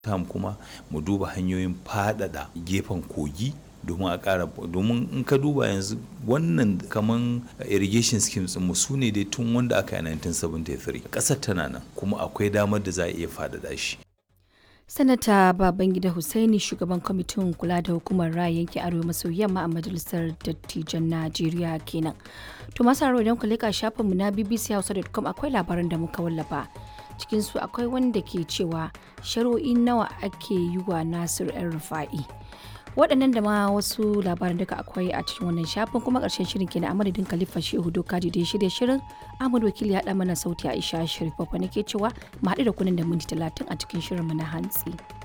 tam kuma mu duba hanyoyin faɗaɗa gefen kogi domin a ƙara domin in ka duba yanzu wannan kaman irrigation schemes mu su ne dai tun wanda aka yi 1973 ƙasar tana nan kuma akwai damar da za a iya faɗaɗa shi sanata babangida hussaini shugaban kwamitin kula da hukumar raya yanki arewa maso yamma a majalisar dattijan najeriya kenan to masu haro idan ku leka shafinmu na bbchausa.com akwai labaran da muka wallafa cikinsu akwai wanda ke cewa shari'o'i nawa ake yi wa nasir yan rufa'i waɗannan da ma wasu labaran duka akwai a cikin wannan shafin kuma ƙarshen shirin kenan a madadin khalifa shehu doka da ya shirya shirin ahmad wakili ya ɗa mana sauti aisha sharif babba nake cewa mu haɗu da kunan da minti talatin a cikin shirin mu na hantsi.